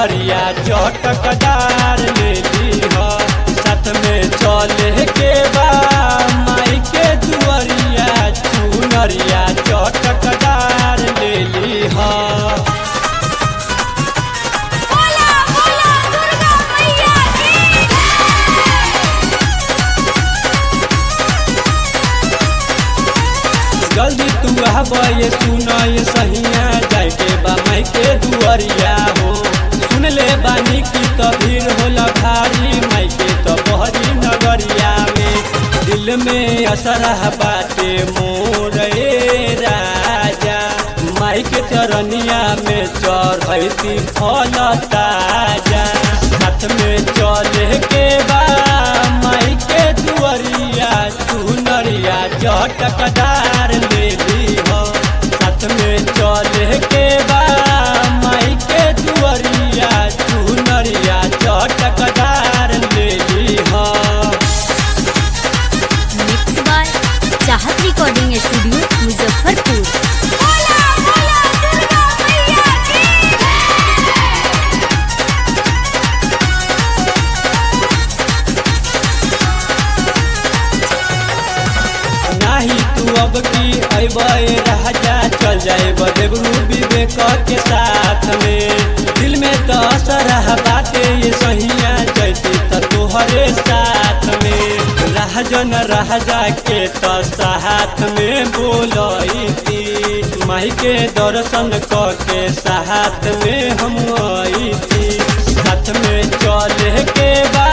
चुनरिया चटकदार ले लीह साथ में चले के बा माई के दुआरिया चुनरिया चटकदार ले लीह बोला बोला दुर्गा मैया की जल्दी तू आबे सुन ये सहिया जाए के बा माई के दुआरिया हो सुन ले बानी की तो भीड़ होला भारी माई के तो बहरी नगरिया में दिल में असर बाटे मोर ए राजा माई के चरनिया में चढ़ती फल ताजा साथ में चले के बा माई के दुआरिया चुनरिया चटकदार ले ली हो साथ में चले के बा माई के दुआरिया चुनरिया चटकदार ले ली हो mix by Chahat recording studio Muzaffarpur बोला बोला दुर्गा मैया की नाही तू अब की अबे राजा चल जाए देवरू विवेक के साथ में दिल में तो असर बाटे ये सहिया जैती तो तोहरे साथ में राजन राजा के तो साथ में बोलती माई के दर्शन क के साथ में हम आई थी साथ में चले के बा